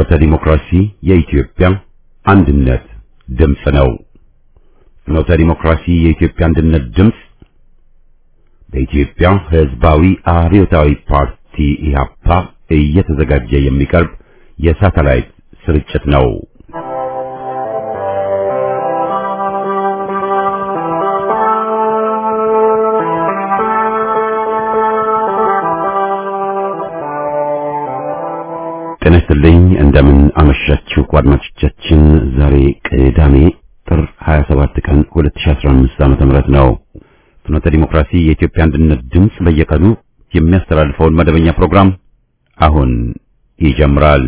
ፍኖተ ዲሞክራሲ የኢትዮጵያ አንድነት ድምፅ ነው። ፍኖተ ዲሞክራሲ የኢትዮጵያ አንድነት ድምፅ በኢትዮጵያ ሕዝባዊ አብዮታዊ ፓርቲ ኢህአፓ እየተዘጋጀ የሚቀርብ የሳተላይት ስርጭት ነው። ጤና ይስጥልኝ። እንደምን አመሻችሁ አድማጮቻችን። ዛሬ ቅዳሜ ጥር 27 ቀን 2015 ዓ.ም ነው። ፍኖተ ዲሞክራሲ የኢትዮጵያ አንድነት ድምፅ በየቀኑ የሚያስተላልፈውን መደበኛ ፕሮግራም አሁን ይጀምራል።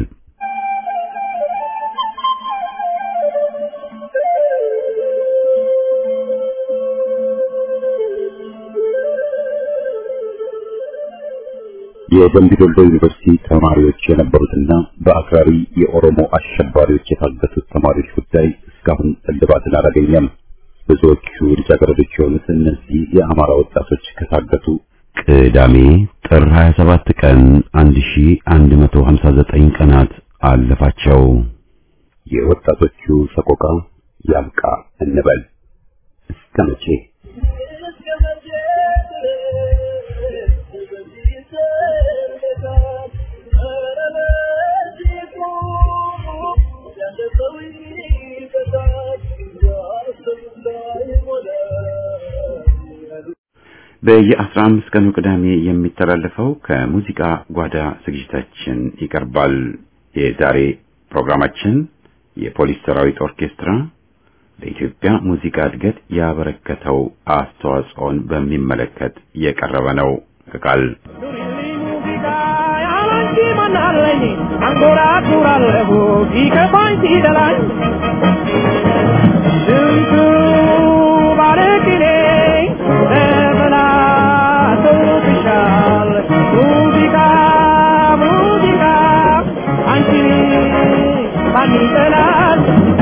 የደምቢ ዶሎ ዩኒቨርሲቲ ተማሪዎች የነበሩትና በአክራሪ የኦሮሞ አሸባሪዎች የታገቱት ተማሪዎች ጉዳይ እስካሁን እልባትን አላገኘም። ብዙዎቹ ልጃገረዶች የሆኑት እነዚህ የአማራ ወጣቶች ከታገቱ ቅዳሜ ጥር 27 ቀን 1159 ቀናት አለፋቸው። የወጣቶቹ ሰቆቃ ያብቃ እንበል እስከ መቼ? በየአስራ አምስት ቀኑ ቅዳሜ የሚተላለፈው ከሙዚቃ ጓዳ ዝግጅታችን ይቀርባል። የዛሬ ፕሮግራማችን የፖሊስ ሰራዊት ኦርኬስትራ ለኢትዮጵያ ሙዚቃ እድገት ያበረከተው አስተዋጽኦን በሚመለከት የቀረበ ነው። ከቃል አንጎራጉራለሁ ሲከፋኝ ሲደላኝ ስንቱ ባለቅኔ ተበላሽቶብሻል ሙዚቃ ሙዚቃ አንቺን ማን ይጠላል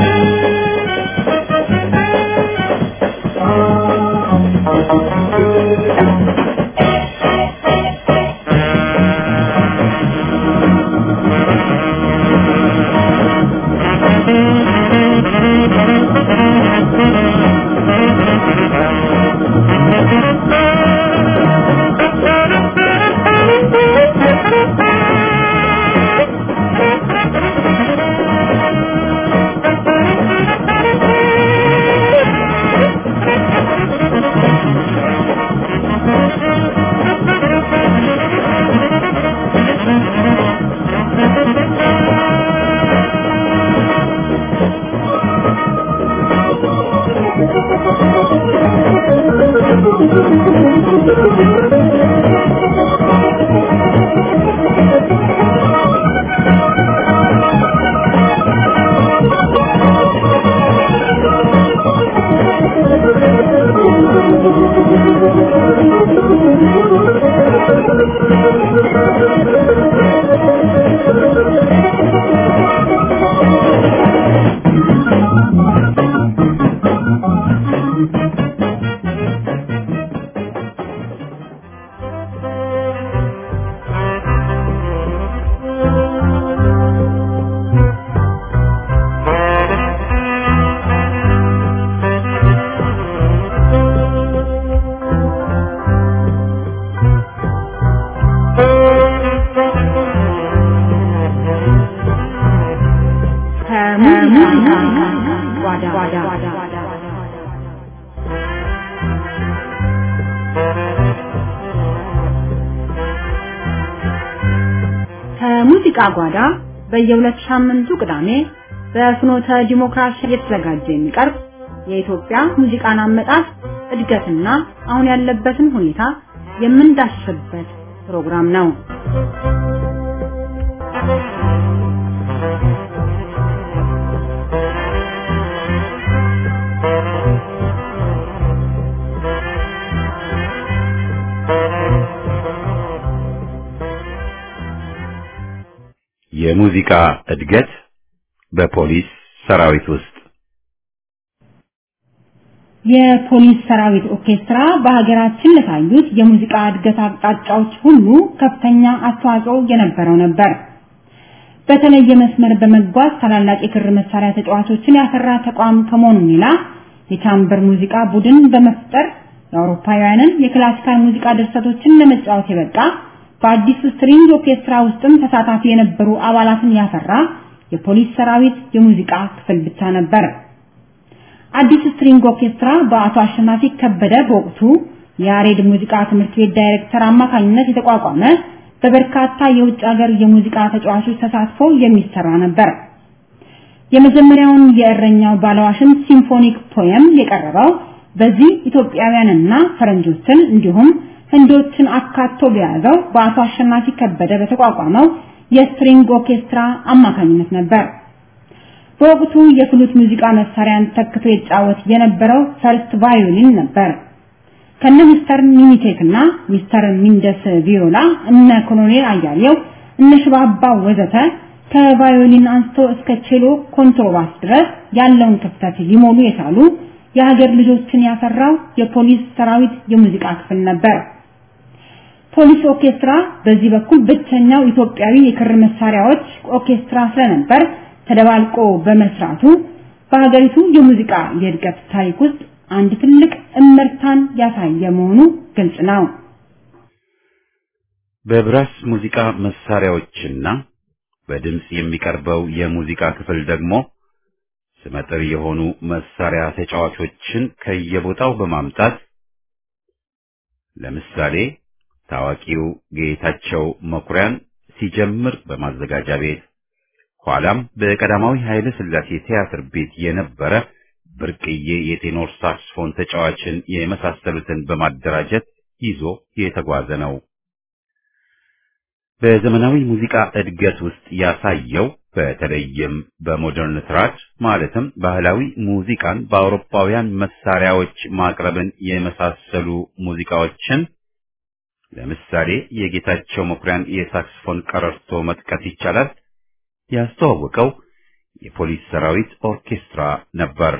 ከሙዚቃ ጓዳ በየሁለት ሳምንቱ ቅዳሜ በፍኖተ ዲሞክራሲ እየተዘጋጀ የሚቀርብ የኢትዮጵያ ሙዚቃን አመጣጥ እድገትና አሁን ያለበትን ሁኔታ የምንዳስስበት ፕሮግራም ነው። የሙዚቃ እድገት በፖሊስ ሰራዊት ውስጥ የፖሊስ ሰራዊት ኦርኬስትራ በሀገራችን ለታዩት የሙዚቃ እድገት አቅጣጫዎች ሁሉ ከፍተኛ አስተዋጽኦ የነበረው ነበር። በተለየ መስመር በመጓዝ ታላላቅ የክር መሳሪያ ተጫዋቾችን ያፈራ ተቋም ከመሆኑ ሌላ የቻምበር ሙዚቃ ቡድን በመፍጠር የአውሮፓውያንን የክላሲካል ሙዚቃ ድርሰቶችን ለመጫወት የበቃ በአዲሱ ስትሪንግ ኦርኬስትራ ውስጥም ተሳታፊ የነበሩ አባላትን ያፈራ የፖሊስ ሰራዊት የሙዚቃ ክፍል ብቻ ነበር። አዲስ ስትሪንግ ኦርኬስትራ በአቶ አሸናፊ ከበደ በወቅቱ የያሬድ ሙዚቃ ትምህርት ቤት ዳይሬክተር አማካኝነት የተቋቋመ በበርካታ የውጭ ሀገር የሙዚቃ ተጫዋቾች ተሳትፎ የሚሰራ ነበር። የመጀመሪያውን የእረኛው ባለዋሽን ሲምፎኒክ ፖየም የቀረበው በዚህ ኢትዮጵያውያንና ፈረንጆችን እንዲሁም ህንዶችን አካቶ በያዘው በአቶ አሸናፊ ከበደ በተቋቋመው የስትሪንግ ኦርኬስትራ አማካኝነት ነበር። በወቅቱ የፍሉት ሙዚቃ መሳሪያን ተክቶ ይጫወት የነበረው ፈርስት ቫዮሊን ነበር። ከነ ሚስተር ሚኒቴክ እና ሚስተር ሚንደስ ቪዮላ እነ ኮሎኔል አያሌው እነ ሽባባ ወዘተ ከቫዮሊን አንስቶ እስከ ቼሎ ኮንትሮባስ ድረስ ያለውን ክፍተት ሊሞሉ የቻሉ የሀገር ልጆችን ያፈራው የፖሊስ ሰራዊት የሙዚቃ ክፍል ነበር። ፖሊስ ኦርኬስትራ በዚህ በኩል ብቸኛው ኢትዮጵያዊ የክር መሳሪያዎች ኦርኬስትራ ስለነበር ተደባልቆ በመስራቱ በሀገሪቱ የሙዚቃ የእድገት ታሪክ ውስጥ አንድ ትልቅ እመርታን ያሳየ መሆኑ ግልጽ ነው። በብራስ ሙዚቃ መሳሪያዎችና በድምጽ የሚቀርበው የሙዚቃ ክፍል ደግሞ ስመጥር የሆኑ መሳሪያ ተጫዋቾችን ከየቦታው በማምጣት ለምሳሌ ታዋቂው ጌታቸው መኩሪያን ሲጀምር በማዘጋጃ ቤት ኋላም በቀዳማዊ ኃይለ ሥላሴ ቲያትር ቤት የነበረ ብርቅዬ የቴኖር ሳክስፎን ተጫዋችን የመሳሰሉትን በማደራጀት ይዞ የተጓዘ ነው። በዘመናዊ ሙዚቃ እድገት ውስጥ ያሳየው በተለይም በሞደርን ትራድ ማለትም ባህላዊ ሙዚቃን በአውሮፓውያን መሳሪያዎች ማቅረብን የመሳሰሉ ሙዚቃዎችን ለምሳሌ የጌታቸው መኩሪያን የሳክስፎን ቀረርቶ መጥቀስ ይቻላል። ያስተዋወቀው የፖሊስ ሰራዊት ኦርኬስትራ ነበር።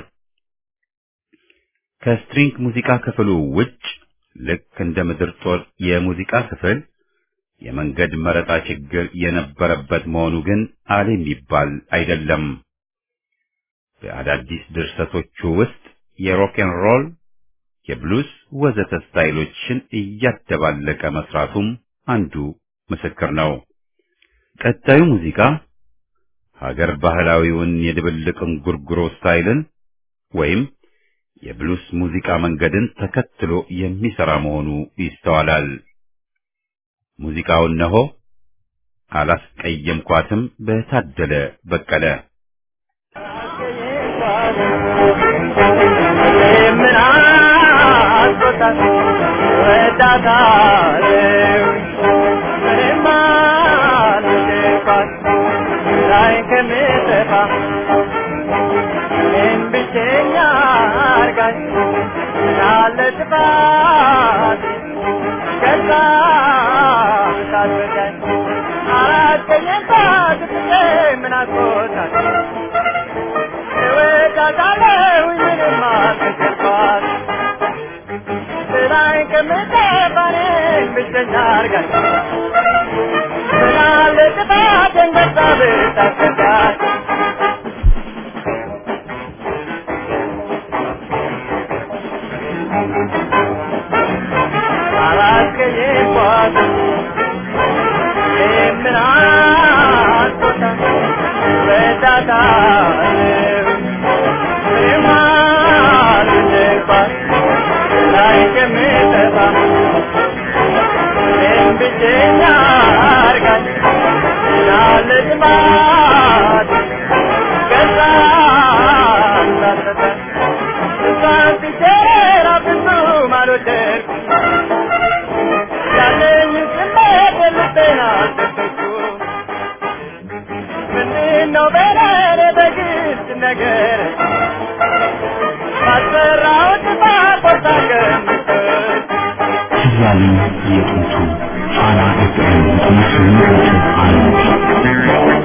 ከስትሪንግ ሙዚቃ ክፍሉ ውጭ ልክ እንደ ምድር ጦር የሙዚቃ ክፍል የመንገድ መረጣ ችግር የነበረበት መሆኑ ግን አለ የሚባል አይደለም። በአዳዲስ ድርሰቶቹ ውስጥ የሮክን ሮል፣ የብሉስ ወዘተ ስታይሎችን እያደባለቀ መስራቱም አንዱ ምስክር ነው። ቀጣዩ ሙዚቃ ሀገር ባህላዊውን የድብልቅ እንጉርጉሮ ስታይልን ወይም የብሉስ ሙዚቃ መንገድን ተከትሎ የሚሰራ መሆኑ ይስተዋላል። ሙዚቃው እነሆ አላስቀየምኳትም በታደለ በቀለ ምን አስቆጣት ወዳታለው ምንም አልወደድኳት ላይ ከምጠፋ እኔም ብቸኛ አርጋኝ ያለ ጥፋት ከዛ ሳትበዳኝ አላስቀየምኳት ብዬ ምን አስቆጣት እወዳታለሁ ምንም አልወደድኳት ስራዬ ከምጠፋ እኔን ብቸኛ አርጋኝ ስላለ ጥፋቴን በዛ ብታስረዳኝ አላስቀየምኳት ምን አስቆጣት ወዳታለሁ ምንም አልወደድኳት ላይ ከምጠፋ እኔን ብቸኛ አርጋኝ ያለ ጥማት ከዛ ሳትረዳኝ እሷን ሲጀራ ብዙም አልወደድኩም ያለኝ ስሜት ልቤን አልሰጠችውም ምንድነው በለኔ በግልጽ ነገር ባሰራሁት ጥፋት ቆርጣ ገምተች ያለኝ የጥንቱ ፋና ኤፍኤም ስምንት አንድ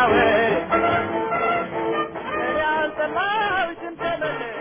ወሬ እኔ አልጠላሁሽም ተመለሽ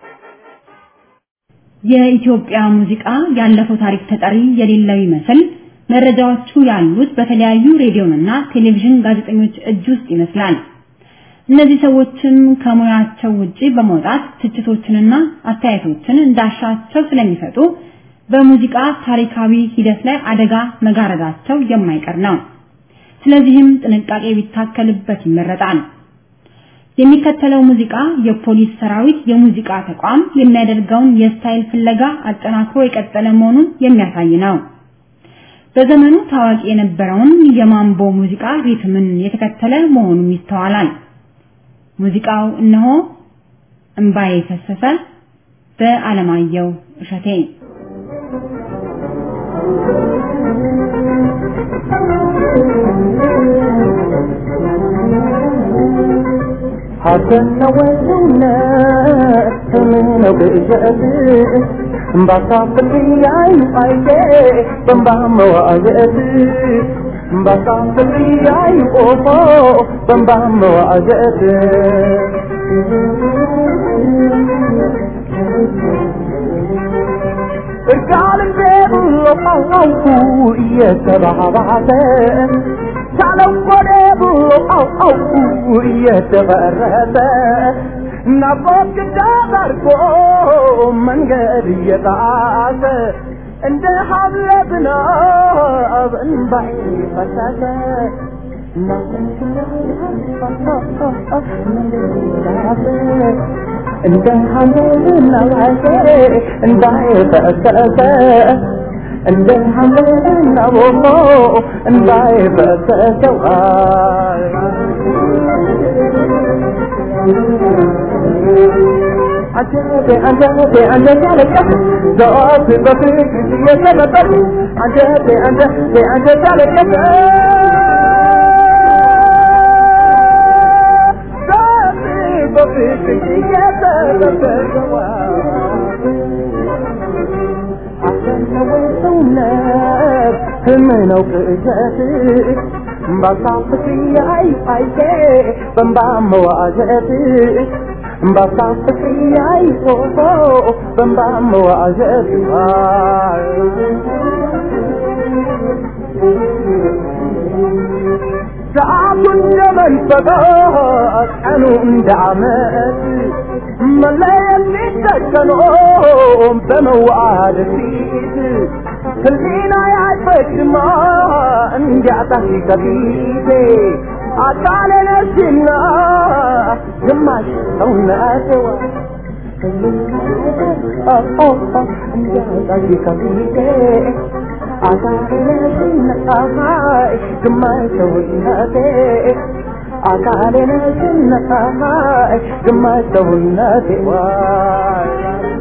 የኢትዮጵያ ሙዚቃ ያለፈው ታሪክ ተጠሪ የሌለው ይመስል መረጃዎቹ ያሉት በተለያዩ ሬዲዮና ቴሌቪዥን ጋዜጠኞች እጅ ውስጥ ይመስላል። እነዚህ ሰዎችም ከሙያቸው ውጪ በመውጣት ትችቶችንና አስተያየቶችን እንዳሻቸው ስለሚሰጡ በሙዚቃ ታሪካዊ ሂደት ላይ አደጋ መጋረዳቸው የማይቀር ነው። ስለዚህም ጥንቃቄ ቢታከልበት ይመረጣል። የሚከተለው ሙዚቃ የፖሊስ ሰራዊት የሙዚቃ ተቋም የሚያደርገውን የስታይል ፍለጋ አጠናክሮ የቀጠለ መሆኑን የሚያሳይ ነው። በዘመኑ ታዋቂ የነበረውን የማምቦ ሙዚቃ ሪትምን የተከተለ መሆኑም ይስተዋላል። ሙዚቃው እነሆ እምባዬ ፈሰሰ በአለማየሁ እሸቴ ሐሰትና ወውነት ስምነው ብእጀት እምባሳፍሪ ያዩ አይቴ በንባ መዋዘት እምባሳፍሪ ያዩ ኦፎ በንባ መዋዘት እርቃልን ብሎ አውቁ እየተባባሰ ሳለው ወደ ብሎ አውቁ እየተበረሰ ናፍቆት ግዳ አድርጎ መንገድ እየጣሰ እንደ ሀብለ ዝናብ እንባይ ፈሰሰ እንደ ሀምለ ዝናብ እንባይ ፈሰሰ እንደ ሐምሌና ቦሞ እንባይ ፈሰሰዋል አንጀቴ አንጀቴ አንጀቴ አለቀስ ዘወትር በፍቅር እየተመጠር አንጀቴ አንጀቴ አንጀቴ አለቀስ ዘወትር በፍቅር እየተመጠር አሰነወ ሰውነት ህምነው ቅዠት ባሳፍት ያይ አይቴ በንባ መዋዘት ባሳፍት ያይ ፎቶ በንባ መዋዘት ሰዓቱ እንደ መንፈቀ ቀኑ እንደ ዓመት መለየት ሊተከኖ በመዋደድ ፊት ህሊና ያይፈጅማ እንዲያጣሽ ከፊቴ አካሌ ነሽና ግማሽ ሰውነቴዋ እንዲያጣሽ ከፊቴ አካሌ ነሽና ግማሽ ሰውነቴ አካሌ ነሽና ግማሽ ሰውነቴ ዋይ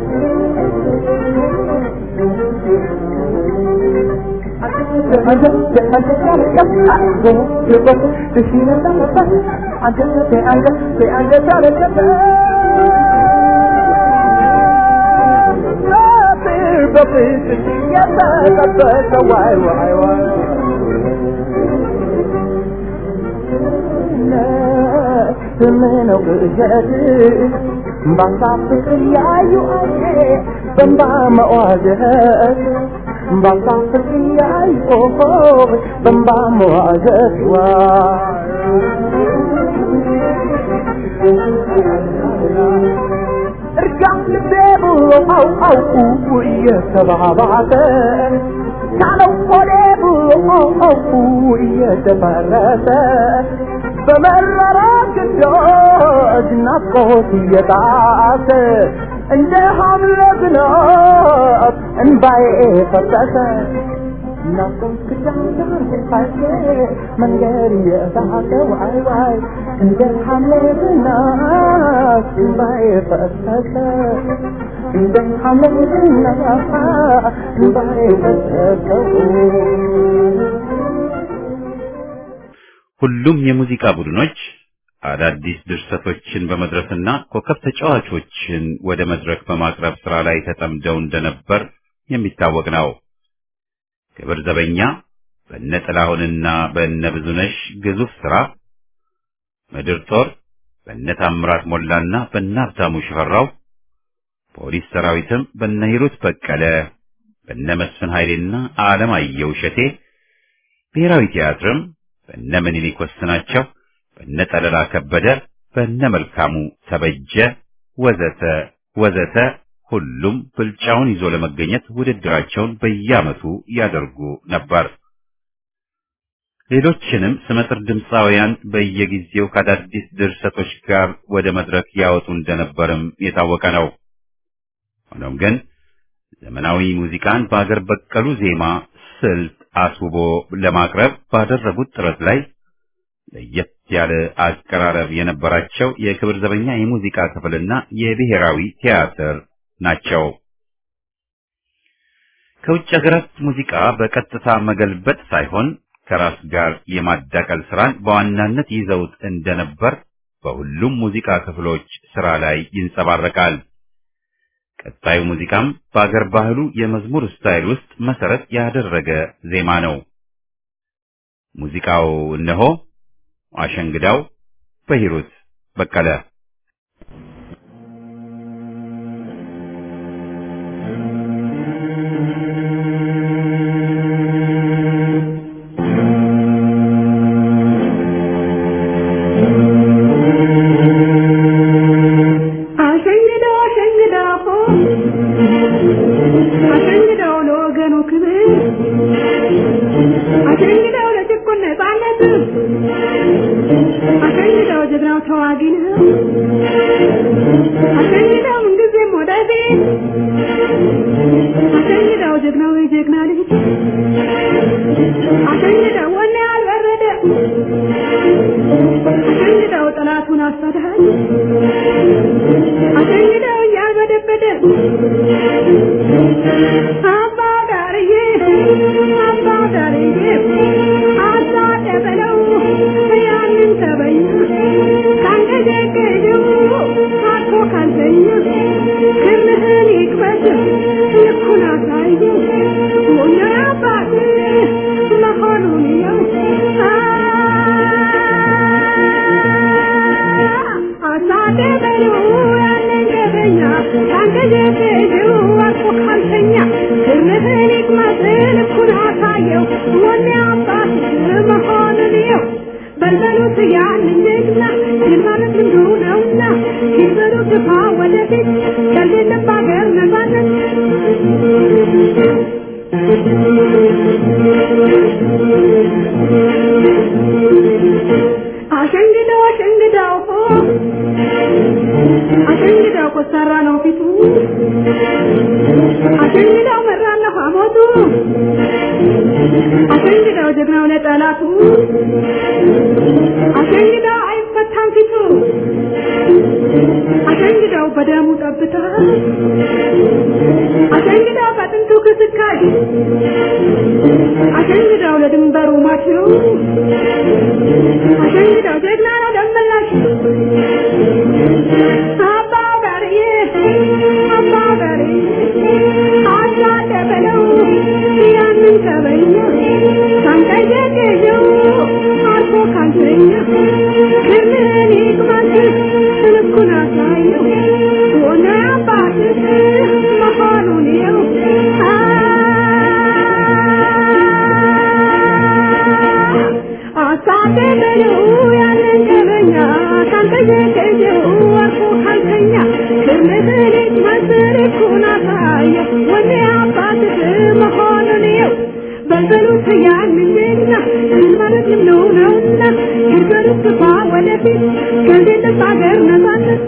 ስምነው ቅዠት ባሳፍቅ ያዩ አዬ በንባ መዋዘት ባሳፍቅ ያዩ ኦሆ በንባ መዋዘት ዋ እርጋም ልቤ ብሎ አው አውቁ እየተባባሰ ካለው ሆዴ ብሎ አው አውቁ እየተፈረሰ በመረራ ግዳጅ ናፍቆት እየጣሰ እንደ ሐምለ ዝናብ እንባዬ ፈሰሰ ናፍቆት ግዳጅ ፋሴ መንገድ እየሳቀ ዋይ ዋይ እንደ ሐምለ ዝናብ እንባዬ ፈሰሰ እንደ ሐምለ ዝናብ እንባዬ ፈሰሰ ሁሉም የሙዚቃ ቡድኖች አዳዲስ ድርሰቶችን በመድረስና ኮከብ ተጫዋቾችን ወደ መድረክ በማቅረብ ስራ ላይ ተጠምደው እንደነበር የሚታወቅ ነው። ክብር ዘበኛ በእነ ጥላሁንና በእነ ብዙነሽ ግዙፍ ስራ፣ ምድር ጦር በነ ታምራት ሞላና በነ ሀብታሙ ሽፈራው፣ ፖሊስ ሰራዊትም በነ ሂሩት በቀለ፣ በነ መስፍን ኃይሌና አለማየሁ እሸቴ፣ ብሔራዊ ቲያትርም በነ ምኒልክ ወስናቸው፣ በነ ጠለላ ከበደ፣ በነ መልካሙ ተበጀ ወዘተ ወዘተ ሁሉም ብልጫውን ይዞ ለመገኘት ውድድራቸውን በየዓመቱ ያደርጉ ነበር። ሌሎችንም ስመጥር ድምፃውያን በየጊዜው ከአዳዲስ ድርሰቶች ጋር ወደ መድረክ ያወጡ እንደነበርም የታወቀ ነው። ሆኖም ግን ዘመናዊ ሙዚቃን በአገር በቀሉ ዜማ ስልት አስውቦ ለማቅረብ ባደረጉት ጥረት ላይ ለየት ያለ አቀራረብ የነበራቸው የክብር ዘበኛ የሙዚቃ ክፍልና የብሔራዊ ቲያትር ናቸው። ከውጭ ሀገራት ሙዚቃ በቀጥታ መገልበጥ ሳይሆን ከራስ ጋር የማዳቀል ስራን በዋናነት ይዘውት እንደነበር በሁሉም ሙዚቃ ክፍሎች ስራ ላይ ይንጸባረቃል። ቀጣዩ ሙዚቃም በአገር ባህሉ የመዝሙር ስታይል ውስጥ መሰረት ያደረገ ዜማ ነው። ሙዚቃው እነሆ አሸንግዳው በሂሩት በቀለ አሸንግደው አሸንግደው አሸንግደው ለወገኑ ክብር አሸንግደው ለጭቁን ነፃነት አሸንግደው ጀግናው ተዋጊ ነው አሸንግደው ምንጊዜም ወደፊት አሸንግደው ጀግናው የጀግና ልጅ አሸንግደው ወኔ አልበረደ አሸንግደው ጠላቱን አሳድሃል አሸንግደው እያልበደበደ አባ ዳርዬ አባ ዳርዬ አሳደበለው ያንን ተበኛ ካንገጀገጀው አርፎ ካልተኛ ክርምህን ይቅበት ልኩን አሳየው ሞኛ አባት መሆኑን ያው አሳደበለው ያንን ተበኛ ካንገጀገጀው አርፎ ካልተኛ ክርምህን ይቅመት ልኩን አሳየው ሞኛ አባት መሆኑን ያው በልበሉት ያንን ጀግና ድል ማለት እንዱ ነውና ሲበሉ ግፋ ወደፊት ከሌለም በአገር ነፃነት አሸንግደው አሸንግደው አሸንግደው ኮሰራ ነው ፊቱ አሸንግደው መራና ሐሞቱ አሸንግደው ጀግናው ለጠላቱ አሸንግደው አይፈታም ፊቱ አሸንግደው በደሙ ጠብታ አሸንግደው በጥንቱ ክስካሽ አሸንግደው ለድንበሩ ማሽሩ አሸንግደው ጀግና ነው ደመላሽ አባ ጋርዬ አባ ጋርዬ አሳደበለው ያንን ተበኛ ካንቀየቀየው አልፎ ካልተኛ ክርምን ይቅማት ልኩን አሳየው ሆነ አባትህ መሆኑን የው አሳደበለው ያንን ተበኛ ካንቀየቀየው አልፎ ካልተኛ ክርምህን ይቅማት ልኩን አሳየው ሆነ አባትህ መሆኑን የው በልበሉት ያንን ጀግና ድል ማለት ልምነው ነውና ይበሉት ግፋ ወደፊት ከዚህ ጥብ አገር ነፃነት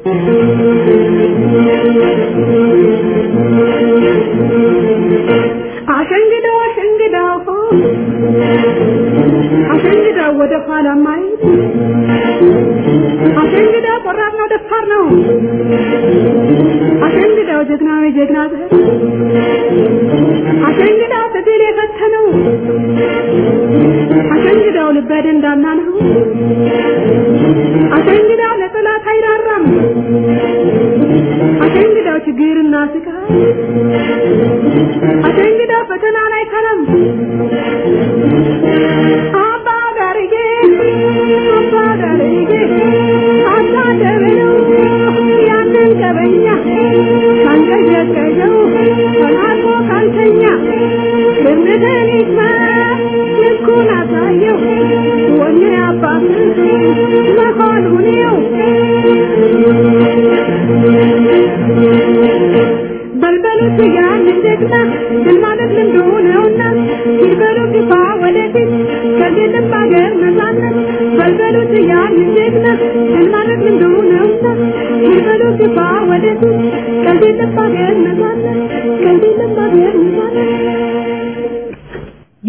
አሸንግደው አሸንግደው አሸንግደው ወደ ኋላ ማየት አሸንግደው ቆራጥ ነው ደፋር ነው አሸንግደው ጀግናዊ ጀግና ዘር አሸንግደው ትግል የፈተነው አሸንግደው ልበ ደንዳና ነው አሸንግደው ለጠላት አይራራም አሸንግደው ችግርና ስቃይ አሸንግደው ፈተና ላይ ከረም አባ ጋርዬ አባ ጋርዬ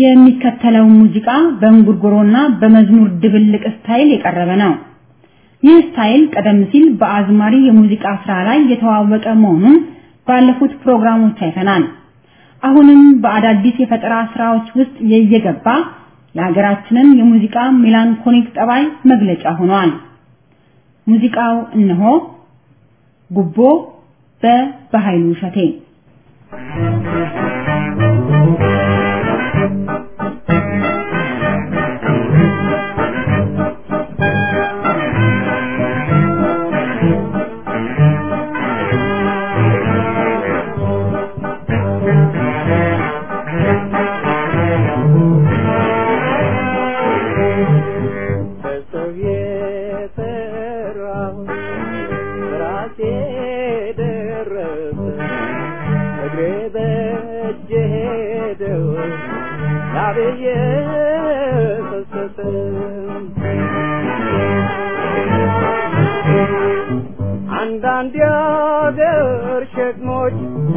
የሚከተለው ሙዚቃ በእንጉርጉሮና በመዝሙር ድብልቅ ስታይል የቀረበ ነው። ይህ ስታይል ቀደም ሲል በአዝማሪ የሙዚቃ ስራ ላይ የተዋወቀ መሆኑን ባለፉት ፕሮግራሞች አይተናል። አሁንም በአዳዲስ የፈጠራ ስራዎች ውስጥ እየገባ የሀገራችንን የሙዚቃ ሜላንኮሊክ ጠባይ መግለጫ ሆኗል። ሙዚቃው እነሆ ጉቦ በበኃይሉ እሸቴ በሰው የሰራው ራሴ ደረሰ እግሬ በእጄ ሄደው ላብዬ ፈሰሰ አንዳንድ የአገር ሸክሞች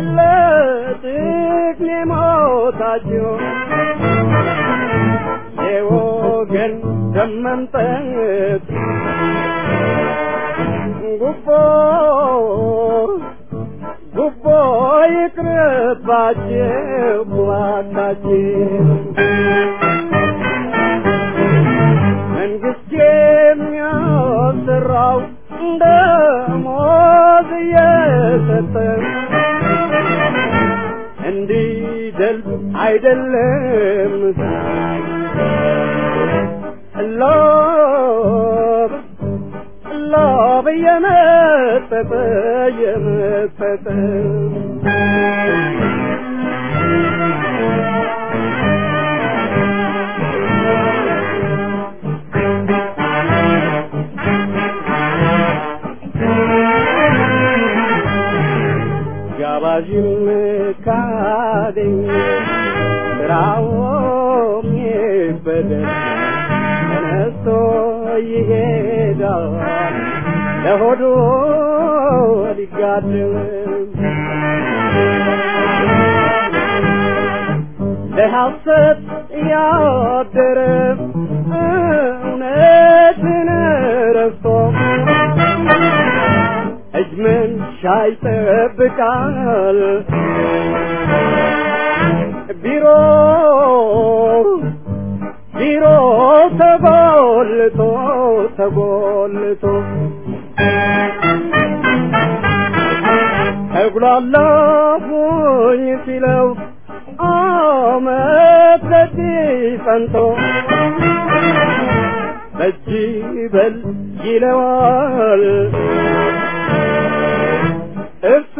ለጥቅሜ ሞታቸው የወገን ደም መምጠጥ ጉቦ ጉቦ ይቅርባችሁ እባካችሁ መንግስት የሚያሰራው ደሞዝ እየሰጠ እንዲደልብ አይደለም ሎብ ሎብ እየመጠጠ እየመጠጠ ጋባዥም ካገኘ ስራውም ይበደል ተነስቶ ይሄዳል ለሆዱ ሊጋድም ለሐሰት ያደረ እውነትን ረስቶ እጅ መንሻ ይጠብቃል ቢሮ ቢሮ ተጎልቶ ተጎልቶ ተጉላላሁኝ ሲለው አመት በዚህ ጸንቶ በጅ በል ይለዋል እሱ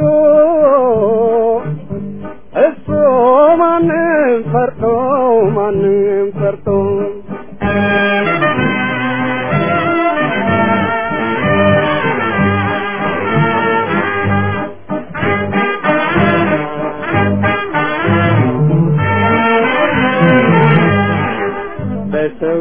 እሱ ማንም ፈርቶ ማንም ፈርቶ በሰው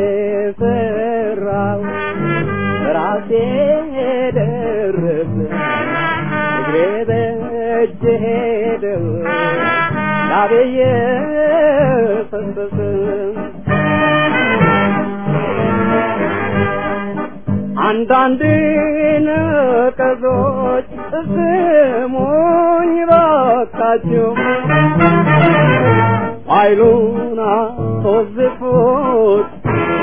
የሰራው ራሴ ደረሰ እግሬ በእጄ ሄደው ላቤየ ፈሰሰ አንዳንድ ነቀዞች ስሙኝ ባካችሁ ኃይሉን አስወዝፉት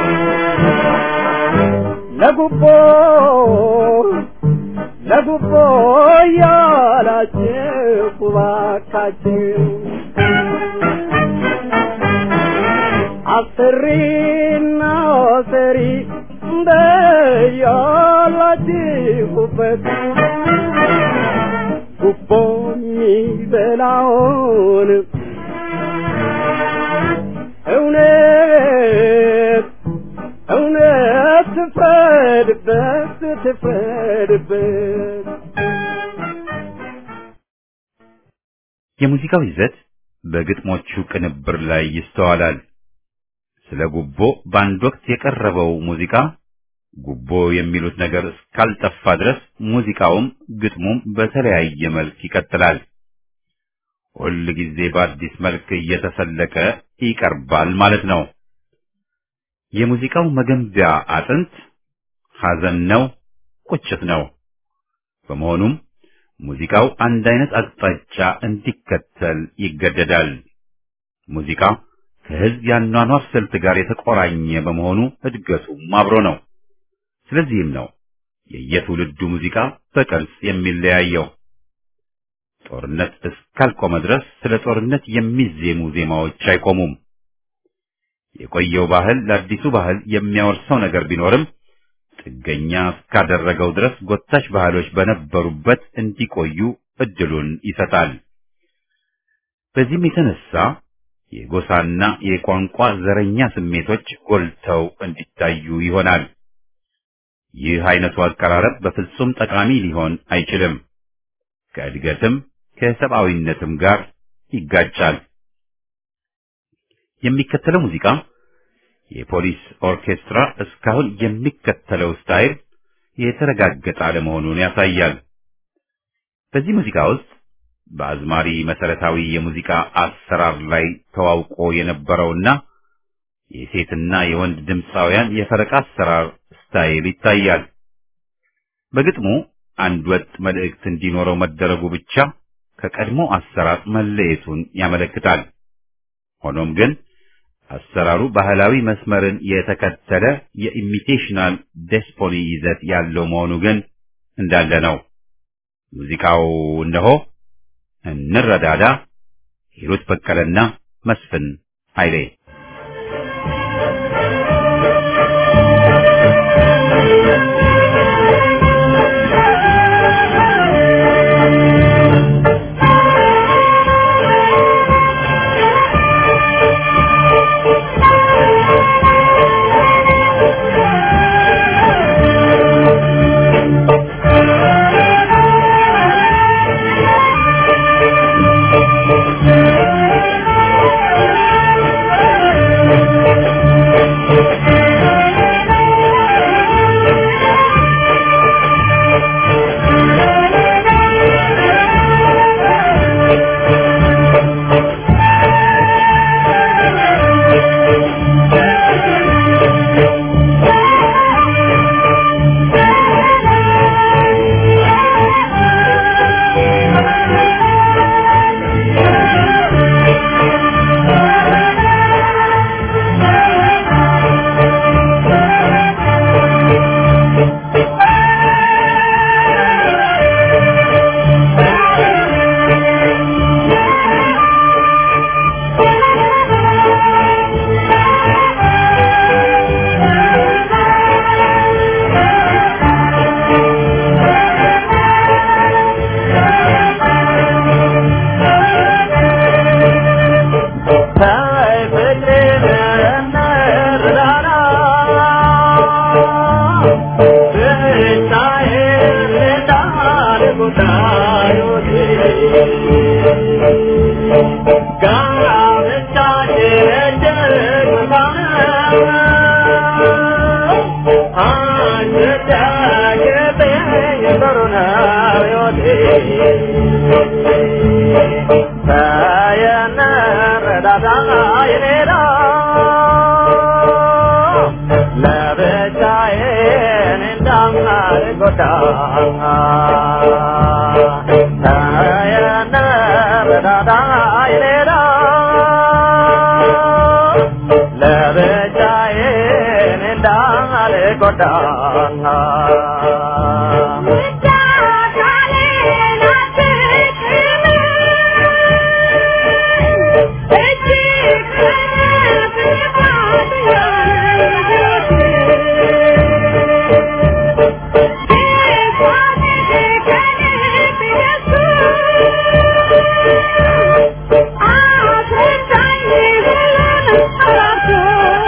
ለጉቦ ለጉቦ እያላችሁ ባካችሁ አሰሪና ሰሪ እንደያላችሁበት ጉቦ የሚበላውን እውነት እውነት ትፍረድበት ትፍረድበት የሙዚቃው ይዘት በግጥሞቹ ቅንብር ላይ ይስተዋላል። ስለ ጉቦ በአንድ ወቅት የቀረበው ሙዚቃ ጉቦ የሚሉት ነገር እስካልጠፋ ድረስ ሙዚቃውም ግጥሙም በተለያየ መልክ ይቀጥላል። ሁል ጊዜ በአዲስ መልክ እየተሰለቀ ይቀርባል ማለት ነው። የሙዚቃው መገንቢያ አጥንት ሐዘን ነው፣ ቁጭት ነው። በመሆኑም ሙዚቃው አንድ አይነት አቅጣጫ እንዲከተል ይገደዳል። ሙዚቃ ከሕዝብ ያኗኗር ስልት ጋር የተቆራኘ በመሆኑ እድገቱም አብሮ ነው። ስለዚህም ነው የየትውልዱ ሙዚቃ በቅርጽ የሚለያየው። ጦርነት እስካልቆመ ድረስ ስለ ጦርነት የሚዜሙ ዜማዎች አይቆሙም። የቆየው ባህል ለአዲሱ ባህል የሚያወርሰው ነገር ቢኖርም ጥገኛ እስካደረገው ድረስ ጎታች ባህሎች በነበሩበት እንዲቆዩ እድሉን ይሰጣል። በዚህም የተነሳ የጎሳና የቋንቋ ዘረኛ ስሜቶች ጎልተው እንዲታዩ ይሆናል። ይህ አይነቱ አቀራረብ በፍጹም ጠቃሚ ሊሆን አይችልም። ከእድገትም ከሰብአዊነትም ጋር ይጋጫል። የሚከተለው ሙዚቃ የፖሊስ ኦርኬስትራ እስካሁን የሚከተለው ስታይል የተረጋገጠ አለመሆኑን ያሳያል። በዚህ ሙዚቃ ውስጥ በአዝማሪ መሰረታዊ የሙዚቃ አሰራር ላይ ተዋውቆ የነበረውና የሴትና የወንድ ድምፃውያን የፈረቃ አሰራር ስታይል ይታያል። በግጥሙ አንድ ወጥ መልእክት እንዲኖረው መደረጉ ብቻ ከቀድሞ አሰራር መለየቱን ያመለክታል። ሆኖም ግን አሰራሩ ባህላዊ መስመርን የተከተለ የኢሚቴሽናል ዴስፖኒ ይዘት ያለው መሆኑ ግን እንዳለ ነው። ሙዚቃው እነሆ እንረዳዳ፣ ሂሩት በቀለና መስፍን ኃይሌ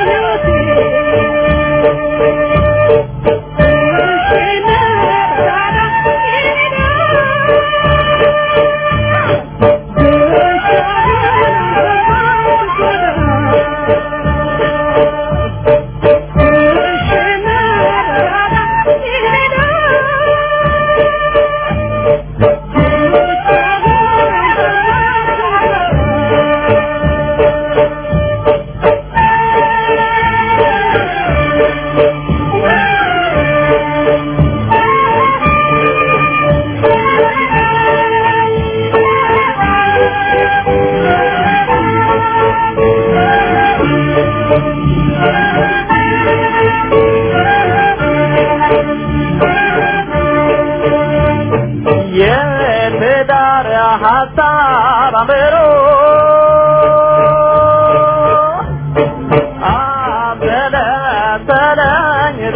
Thank you.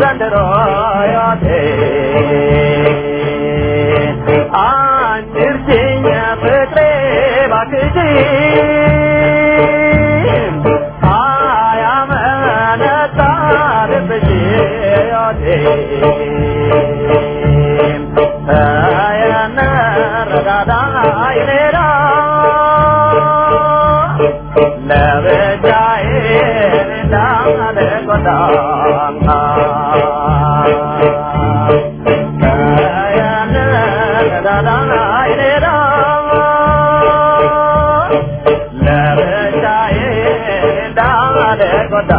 ዘንድሮ ሕይወቴ አንቺ እርጅኝ ፍቅሬ ባክሽ አያመነታ ልብሽ ሕይወቴ ተየነረዳዳ ይሌላ ለብቻዬ እንዳልጎዳ ተየነረዳዳ ይሌላ ለብቻዬ እንዳልጎዳ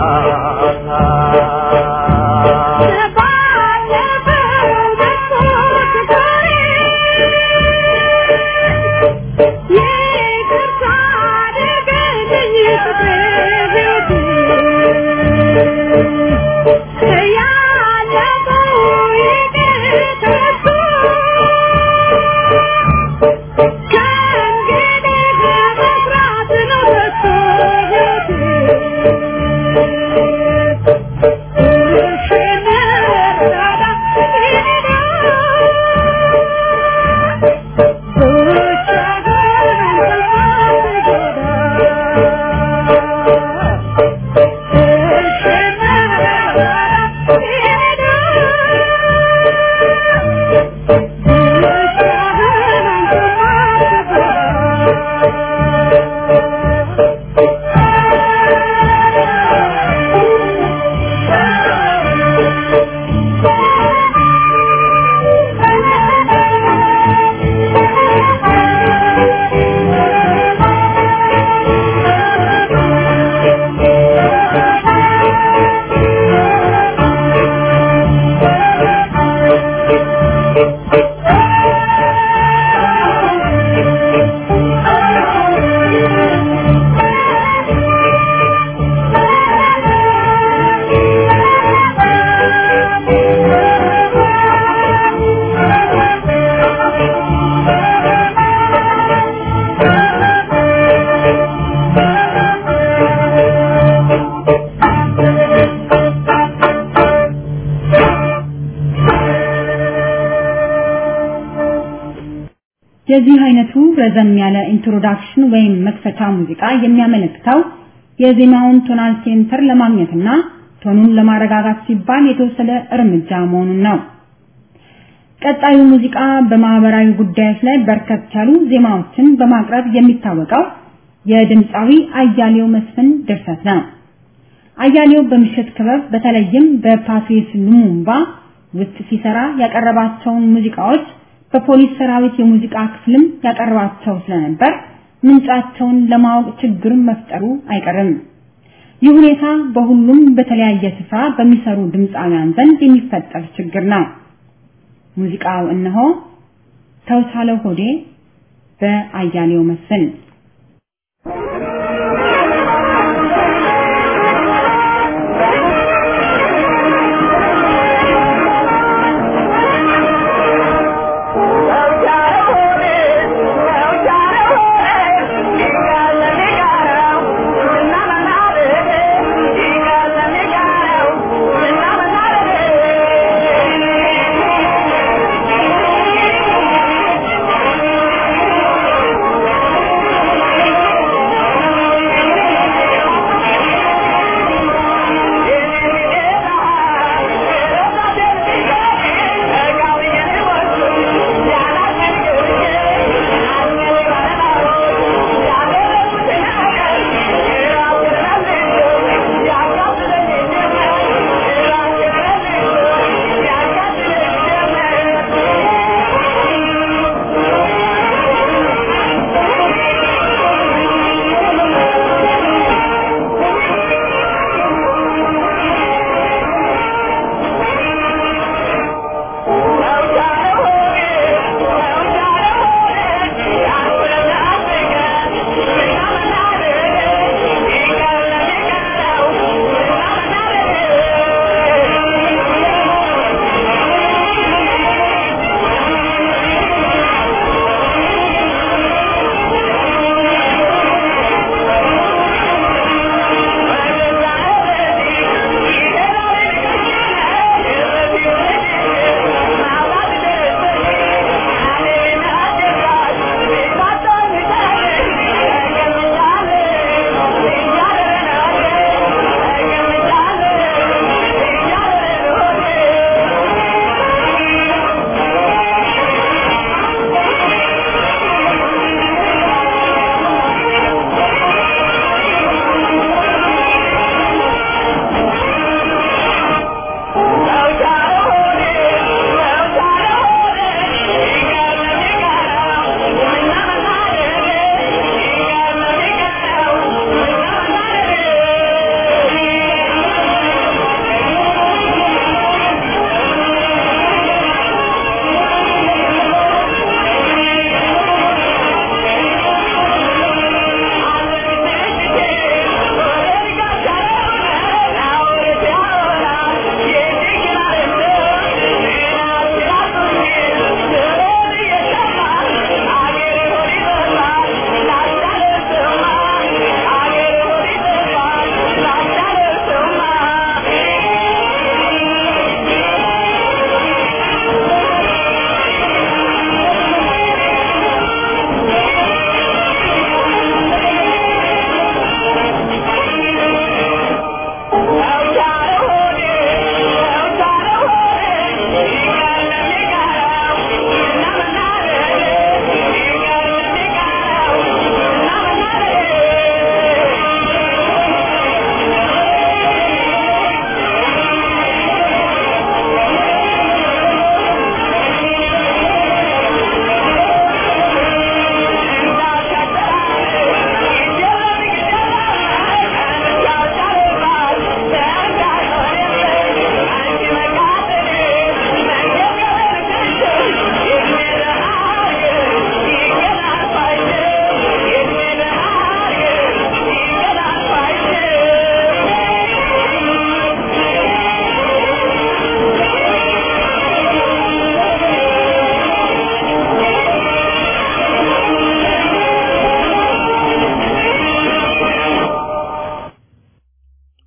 የዚህ አይነቱ ረዘም ያለ ኢንትሮዳክሽን ወይም መክፈቻ ሙዚቃ የሚያመለክተው የዜማውን ቶናል ሴንተር ለማግኘትና ቶኑን ለማረጋጋት ሲባል የተወሰደ እርምጃ መሆኑን ነው። ቀጣዩ ሙዚቃ በማህበራዊ ጉዳዮች ላይ በርከት ያሉ ዜማዎችን በማቅረብ የሚታወቀው የድምፃዊ አያሌው መስፍን ድርሰት ነው። አያሌው በምሽት ክበብ በተለይም በፓትሪስ ሉሙምባ ውስጥ ሲሰራ ያቀረባቸውን ሙዚቃዎች በፖሊስ ሰራዊት የሙዚቃ ክፍልም ያቀርባቸው ስለነበር ምንጫቸውን ለማወቅ ችግር መፍጠሩ አይቀርም። ይህ ሁኔታ በሁሉም በተለያየ ስፍራ በሚሰሩ ድምፃውያን ዘንድ የሚፈጠር ችግር ነው። ሙዚቃው እነሆ ተውሳለው ሆዴ በአያሌው መስፍን ♪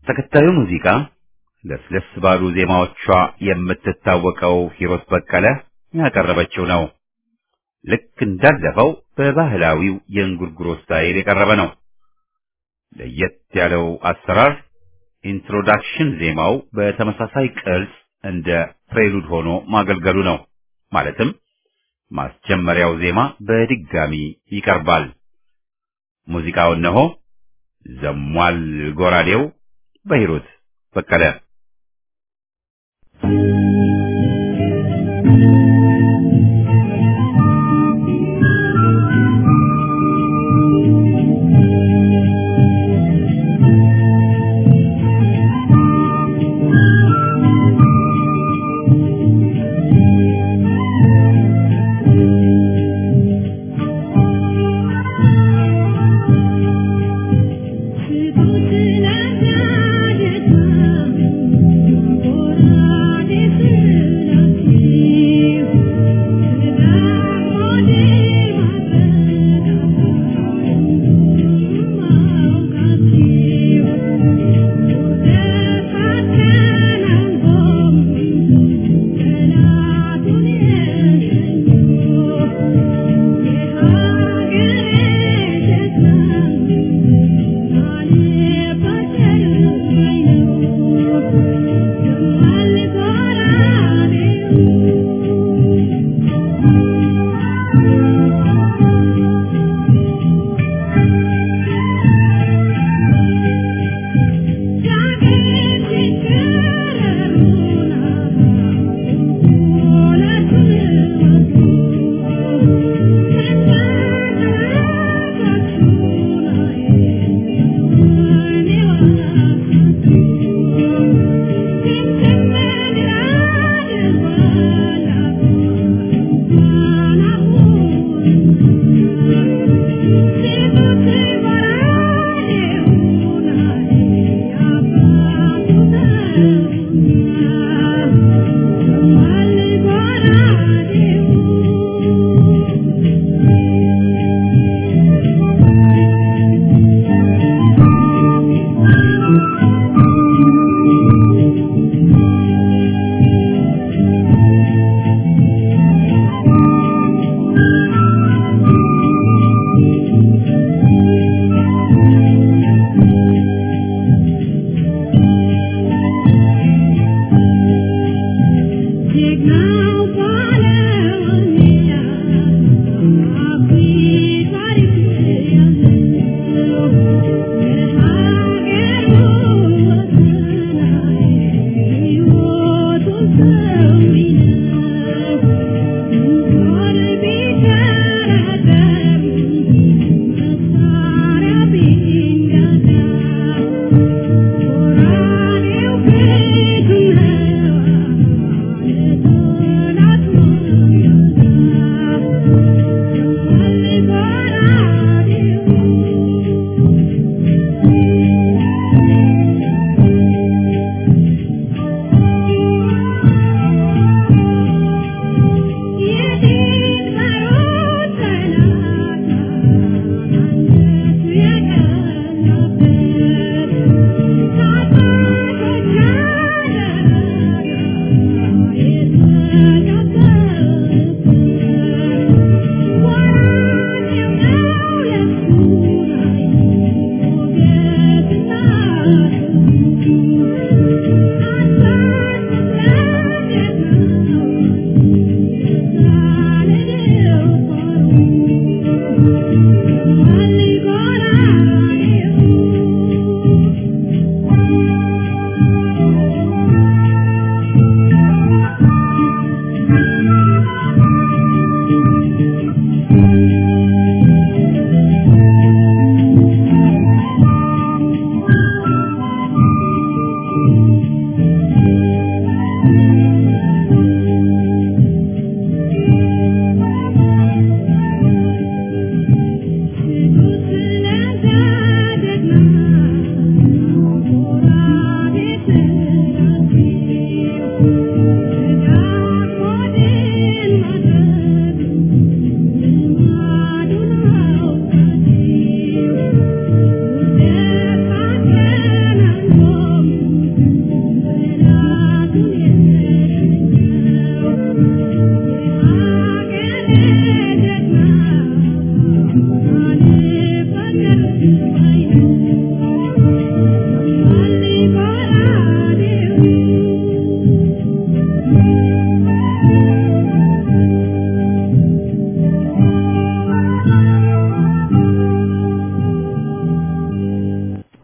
ተከታዩ ሙዚቃ ለስለስ ባሉ ዜማዎቿ የምትታወቀው ሂሮት በቀለ ያቀረበችው ነው። ልክ እንዳለፈው በባህላዊው የእንጉርጉሮ ስታይል የቀረበ ነው። ለየት ያለው አሰራር ኢንትሮዳክሽን ዜማው በተመሳሳይ ቅርጽ እንደ ፕሬሉድ ሆኖ ማገልገሉ ነው። ማለትም ማስጀመሪያው ዜማ በድጋሚ ይቀርባል። ሙዚቃው እነሆ ዘሟል ጎራዴው በሂሩት በቀለ Thank you.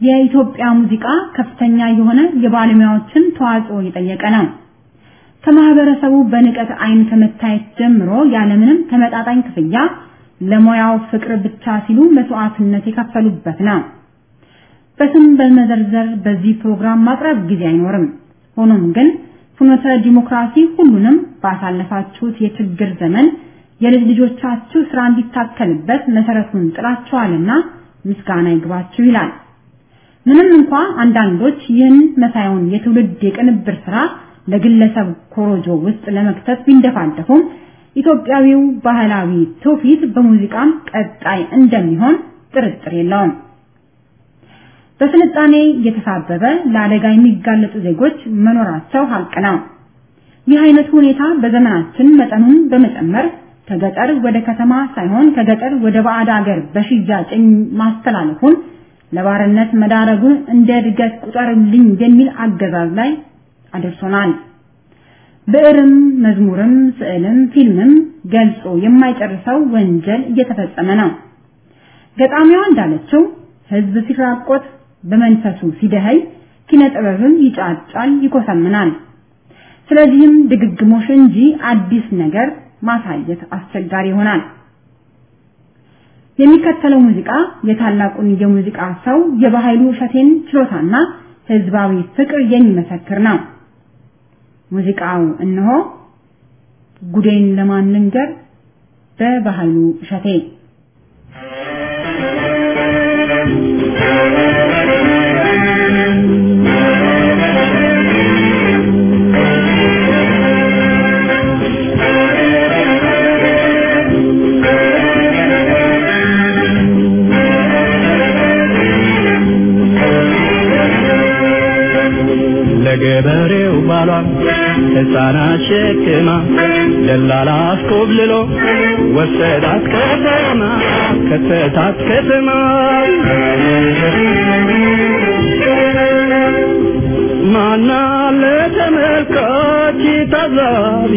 የኢትዮጵያ ሙዚቃ ከፍተኛ የሆነ የባለሙያዎችን ተዋጽኦ የጠየቀ ነው። ከማህበረሰቡ በንቀት አይን ከመታየት ጀምሮ ያለምንም ተመጣጣኝ ክፍያ ለሙያው ፍቅር ብቻ ሲሉ መስዋዕትነት የከፈሉበት ነው። በስም በመዘርዘር በዚህ ፕሮግራም ማቅረብ ጊዜ አይኖርም። ሆኖም ግን ፍኖተ ዲሞክራሲ ሁሉንም ባሳለፋችሁት የችግር ዘመን የልጅ ልጆቻችሁ ስራ እንዲታከልበት መሰረቱን ጥላችኋልና ምስጋና ይግባችሁ ይላል። ምንም እንኳ አንዳንዶች ይህን መሳዩን የትውልድ የቅንብር ስራ ለግለሰብ ኮሮጆ ውስጥ ለመክተት ቢንደፋደፉም ኢትዮጵያዊው ባህላዊ ትውፊት በሙዚቃም ቀጣይ እንደሚሆን ጥርጥር የለውም። በስልጣኔ እየተሳበበ ለአደጋ የሚጋለጡ ዜጎች መኖራቸው ሀቅ ነው። ይህ አይነቱ ሁኔታ በዘመናችን መጠኑን በመጨመር ከገጠር ወደ ከተማ ሳይሆን ከገጠር ወደ ባዕድ ሀገር በሽያጭ ማስተላለፉን ለባርነት መዳረጉን እንደ እድገት ቁጠርልኝ የሚል አገዛዝ ላይ አድርሶናል። ብዕርም፣ መዝሙርም፣ ስዕልም፣ ፊልምም ገልጾ የማይጨርሰው ወንጀል እየተፈጸመ ነው። ገጣሚዋ እንዳለችው ህዝብ ሲራቆት በመንፈሱ ሲደኸይ ኪነ ጥበብም ይጫጫል፣ ይኮሰምናል። ስለዚህም ድግግሞሽ እንጂ አዲስ ነገር ማሳየት አስቸጋሪ ይሆናል። የሚከተለው ሙዚቃ የታላቁን የሙዚቃ ሰው የባህሉ እሸቴን ችሎታና ህዝባዊ ፍቅር የሚመሰክር ነው። ሙዚቃው እነሆ ጉዴን ለማን ልንገር በባህሉ እሸቴ ለገበሬው ባሏን ሕፃናት ሸክማ ደላላ አስኮብልሎ ወሰዳት ከተማ ከተታት ከተማ ማና ለተመልካች ታዛቢ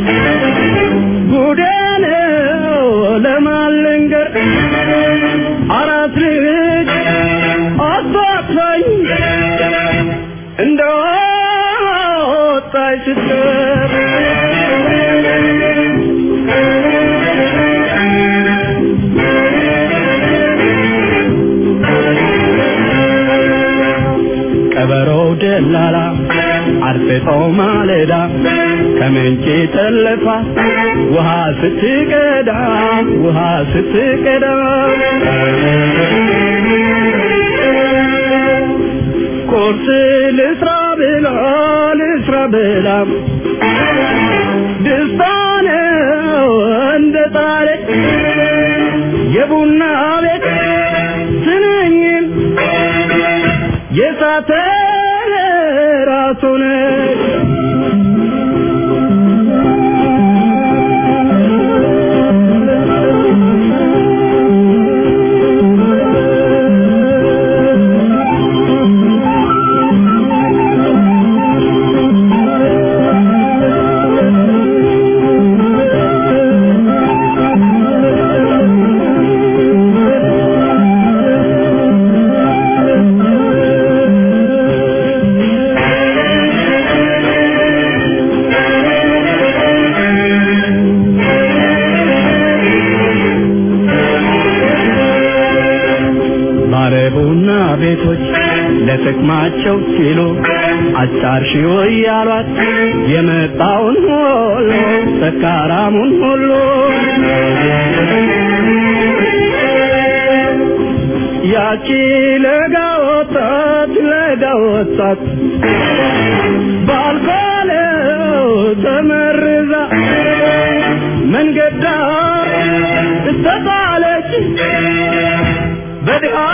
ጉዴ ነው ለማልንገር አራት ልጅ አባታኝ እንደ ወጣች ስትቀር ቀበሮው ደላላ አርፍጦ ማለዳ ከምንጭ ጠለፋ ውሃ ስትቀዳ ውሃ ስትቀዳ ቁርስ ልስራ ብላ ልስራ ብላ ደስታ ነው እንደ ጣለ የቡና ቤት ስንኝን የሳተ ራሱን ባለቡና ቤቶች ለጥቅማቸው ሲሉ አጫርሺው እያሏት የመጣውን ሁሉ ሰካራሙን ሁሉ ያቺ ለጋ ወጣት ለጋ ወጣት ባልባለው ተመርዛ መንገድ ዳር ተጣለች በድሃ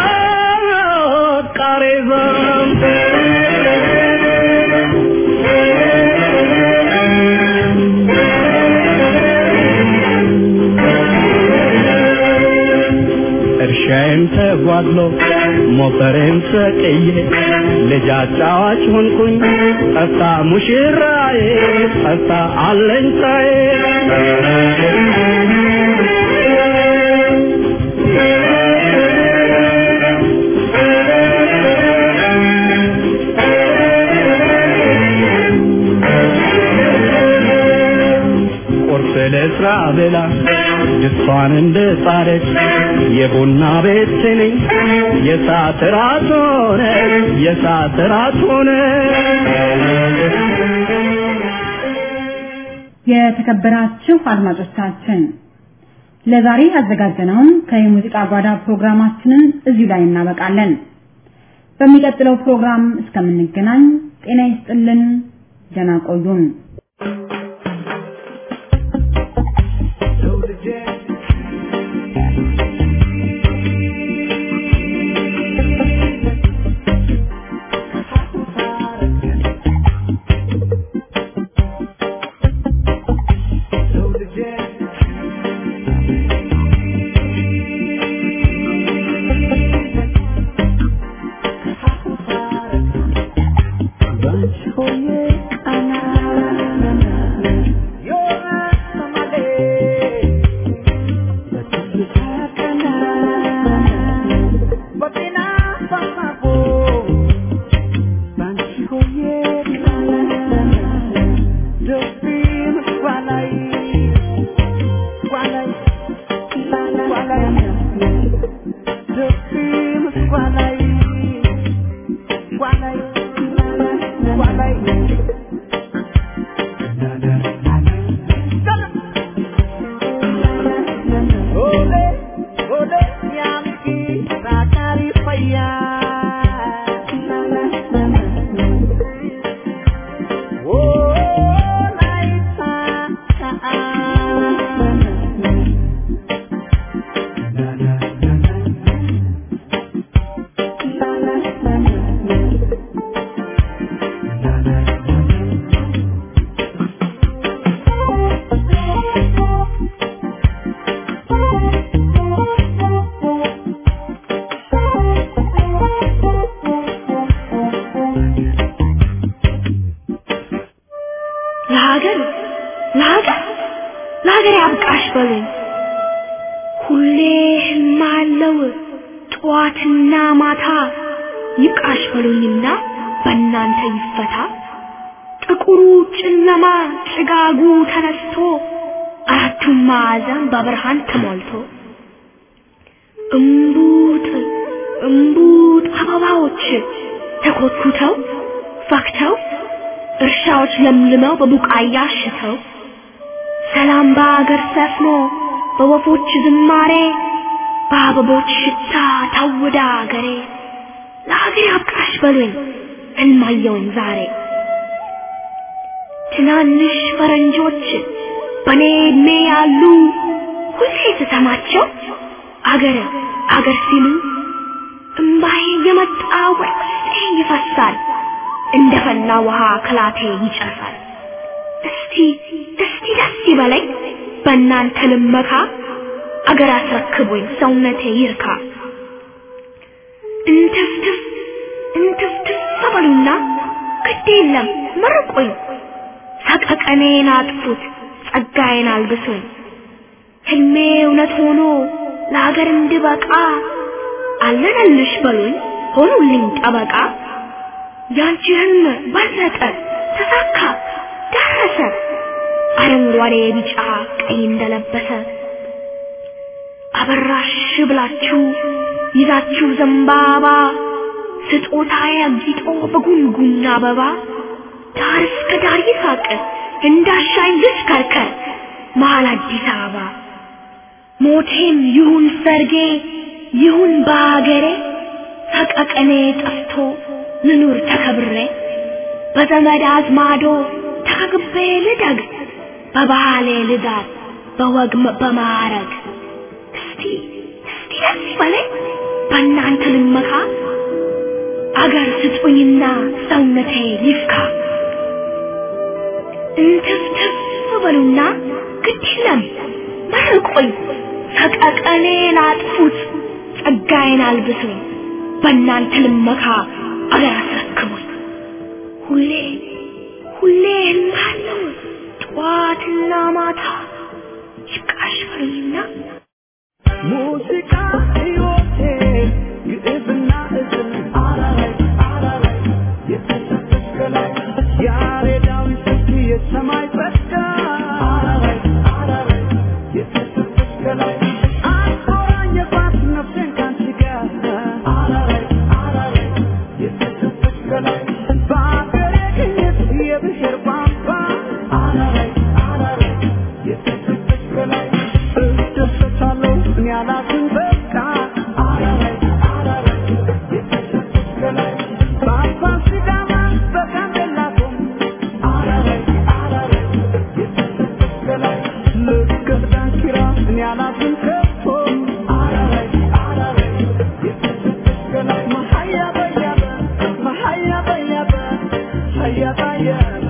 ቃሬዛ እርሻዬም ተጓድሎ ሞፈሬም ሰቅዬ ልጅ አጫዋች ሆንኩኝ ጠፍታ ሙሽራዬ ጠፍታ አለኝታዬ ስራ ብላ ድስቷን እንደ ጻረች የቡና ቤት ስንኝ የሰዓት ራት ሆነ የሰዓት ራት ሆነ የተከበራችሁ አድማጮቻችን ለዛሬ ያዘጋጀነውን ከየሙዚቃ ጓዳ ፕሮግራማችንን እዚሁ ላይ እናበቃለን። በሚቀጥለው ፕሮግራም እስከምንገናኝ ጤና ይስጥልን፣ ደህና ቆዩን። ለሀገር ለሀገር ለሀገር ያብቃሽ በሉኝ። ሁሌ ህልም አለው ጠዋትና ማታ ይብቃሽ በሉኝና በእናንተ ይፈታ። ጥቁሩ ጨለማ ጭጋጉ ተነስቶ አራቱም ማዕዘን በብርሃን ተሞልቶ እምቡጥ እምቡጥ አበባዎች ተኮትኩተው ፈክተው እርሻዎች ለምልመው በቡቃያ አሽተው ሰላም በአገር ሰፍኖ በወፎች ዝማሬ በአበቦች ሽታ ታውዳ አገሬ ለሀገር ያብቃሽ በሉኝ ህልማየውን ዛሬ ትናንሽ ፈረንጆች በኔ እድሜ ያሉ ሁሌ ስሰማቸው አገር አገር ሲሉ እምባዬ የመጣ ወደ ውስጤ ይፈሳል እንደ ፈላ ውሃ ከላቴ ይጨሳል። እስቲ እስቲ ደስ ይበለኝ በእናንተ ልመካ አገር አስረክቦኝ ሰውነቴ ይርካ። እንትፍትፍ እንትፍትፍ በሉና ግድ የለም መርቁኝ፣ ሰቀቀኔን አጥፉት፣ ጸጋዬን አልብሱኝ። ህልሜ እውነት ሆኖ ለሀገር እንድበቃ አለነልሽ በሉኝ ሆኑልኝ ጠበቃ። ያንቺ ህልም በለጠ ተሳካ ደረሰ አረንጓዴ ቢጫ ቀይ እንደለበሰ አበራሽ ብላችሁ ይዛችሁ ዘንባባ ስጦታዬ አጊጦ በጉንጉን አበባ ዳር እስከ ዳር ይሳቅ እንዳሻኝ ልሽከርከር መሀል አዲስ አበባ ሞቴም ይሁን ሰርጌ ይሁን በአገሬ ሰቀቀኔ ጠፍቶ ልኑር ተከብሬ በዘመድ አዝማዶ ተከግቤ ልደግ በባህሌ ልዳር በወግ በማዕረግ እስቲ እስቲ ደስ ይበለኝ በእናንተ ልመካ አገር ስጡኝና ሰውነቴ ይፍካ እንትፍትፍ በሉና ግድ የለም መርቁኝ ሰቀቀኔን አጥፉት ጸጋዬን አልብሱኝ በእናንተ ልመካ አገር አስረክቡኝ ሁሌ ሁሌ ህልማለሁ ጠዋትና ማታ ይብቃሽ በሉኝና ሙዚቃ ሕይወቴ ግዕዝና እዝል አራራይ አራራይ የተሰጠች ከላይ ያሬዳዊ ስልት የሰማይ ጸጋ አራራይ አራራይ ያሳየን